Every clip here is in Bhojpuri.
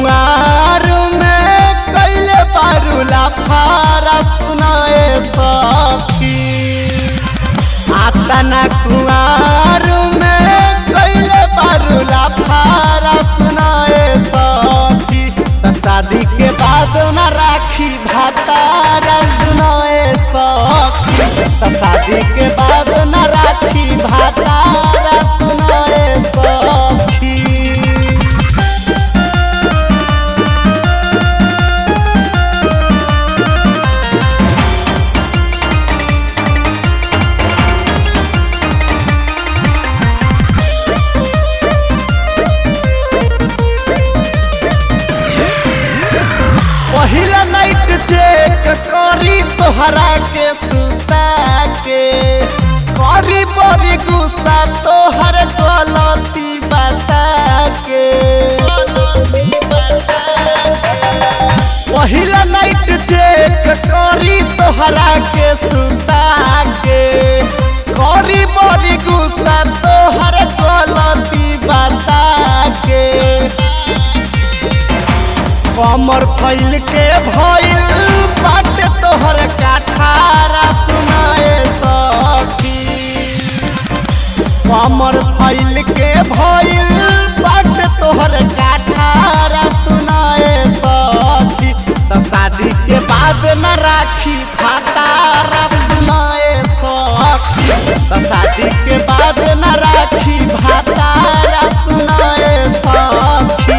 कुआर में कैले बारूला फारा सुनाए सखी आतना कुआर में कैले बारूला फारा सुनाए सखी त शादी के बाद न राखी भातारा सुनाए सखी त शादी के बाद न राखी भातारा सुनाए सखी पहिला नाइट चेक करी तोहरा के सुता के करी बड़ी गुस्सा तोहर गलती बता के पहिला नाइट चेक करी तोहरा के सुता के करी बड़ी गुस्सा तोहर गलती बता के कमर फैल के भइल बाटे तोहर काठारा सुनाए सखी कमर फैल के भइल बाटे तोहर काठारा सुनाए सखी त शादी के बाद न राखी फातारा सुनाए सखी त शादी के बाद न राखी भातारा सुनाए सखी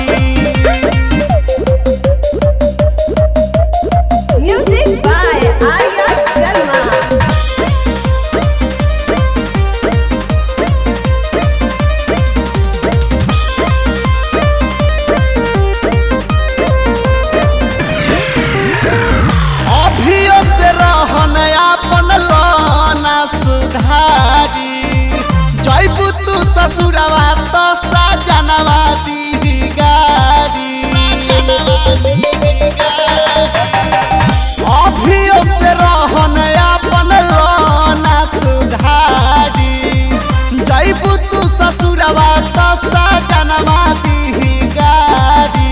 Music by Arya Sharma. अभियो से रहन अपन लाना सुधारी जैबू तू ससुरवा तो सजनवा दी गारी अभियो से रहन अपन लाना सुधारी जैबू तू ससुरवा तो सजनवा दी गारी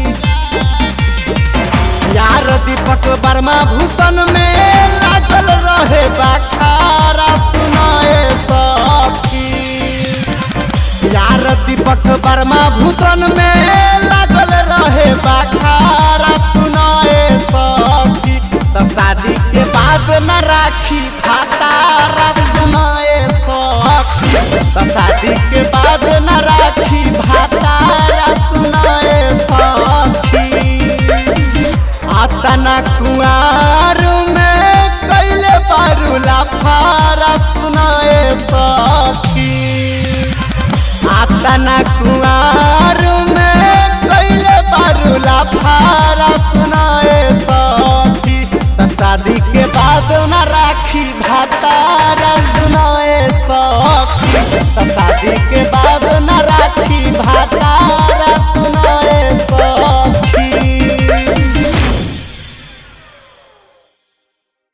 यार दीपक वर्मा भूषण में लागल रहे बखारा सुनाए सखी यार दीपक वर्मा भूषण में लागल रहे बखारा सुनाए सखी त शादी के बाद न राखी फातारा सुनाए सखी त शादी के बाद न राखी भातारा सुनाए सखी आतना कुआर में कैले बारूला फारा सुनाए सखी आतना कुआर में कैले बारूला फारा